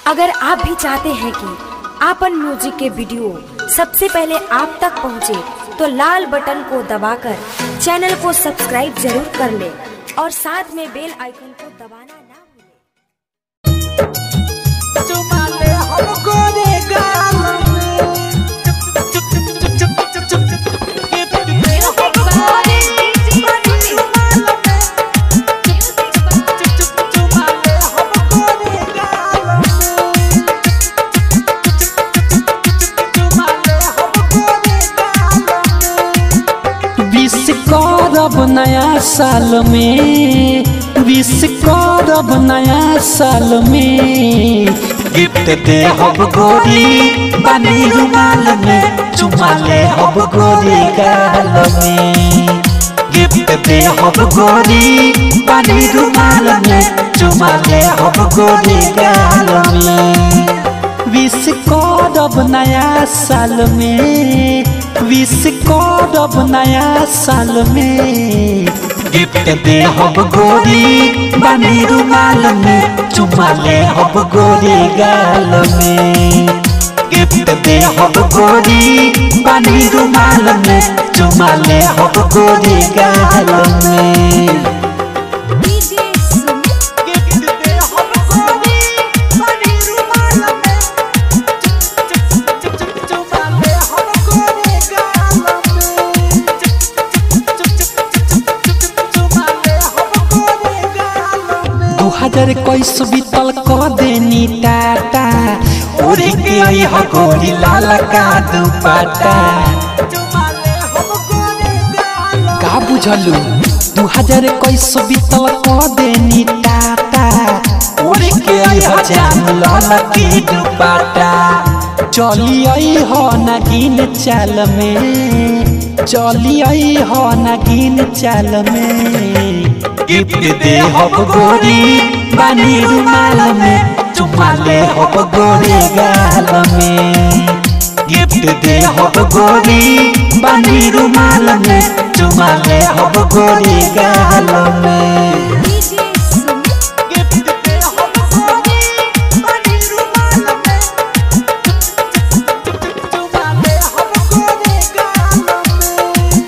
अगर आप भी चाहते हैं कि आपन म्यूजिक के वीडियो सबसे पहले आप तक पहुंचे, तो लाल बटन को दबाकर चैनल को सब्सक्राइब जरूर कर ले और साथ में बेल आइकन को दबाना ना भूलें। चुमाले हमको रे गाल विश करब नया साल में विश करब नया साल में गिफ्ट दे हब गोरी बनी रुमाल में चुमा ले हब गोरी गाल में गिफ्ट दे हब गोरी बनी रुमाल में चुमा ले हब गोरी गाल में विश करब नया साल में विश करब नया साल में गिफ्ट दे हब गोरी बनी रुमाल में चुमा ले हब गोरी गाल में गिफ्ट दे हब गोरी बनी रुमाल में चुमा ले हब गोरी गाल में गिफ्ट दे हमको रे बनी रुमाल में चुमाले हमको रे गाल में चुमाले हमको रे गाल में दू हजार इक्कीस बीतल क देनी टाटा ओरे के आई ह गोरी लाल का दुपट्टा चुमाले हमको रे गाल का बुझलू दू हजार इक्कीस बीतल क देनी टाटा ओरे के आई ह जान लाल की दुपट्टा चली आई ह नगीन चाल में चली आई ह नगीन चाल में गिफ्ट दे हब गोरी बनी रुमाल में चुमा ले हब गोरी गाल में गिफ्ट दे हब गोरी बनी रुमाल में चुमा ले हब गोरी गाल में गिफ्ट दे हमको रे बनी रुमाल में चुमाले हमको रे गाल में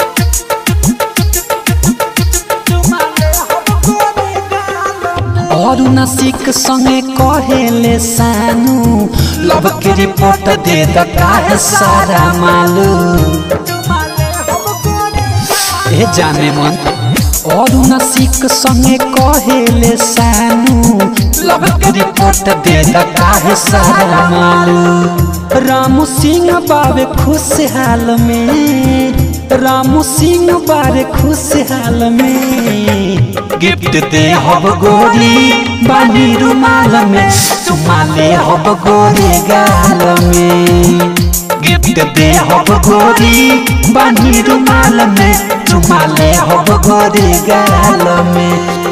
चुमाले हमको रे गाल में और नसिक संगे कहेले सानू लव के रिपोर्ट दे द काहे सारा मालू चुमाले हमको रे ए जाने मन और नसिक संगे कहेले सानू लव के रिपोर्ट दे द काहे सारा मालू रामू सिंह बाबे खुशहाल में रामू सिंह बारे खुशहाल में गिफ्ट दे हब गोरी बानी रुमाल में चुमा ले हब गोरी गाल में गिफ्ट दे हब गोरी बानी रुमाल में चुमा ले हब गोरी गाल में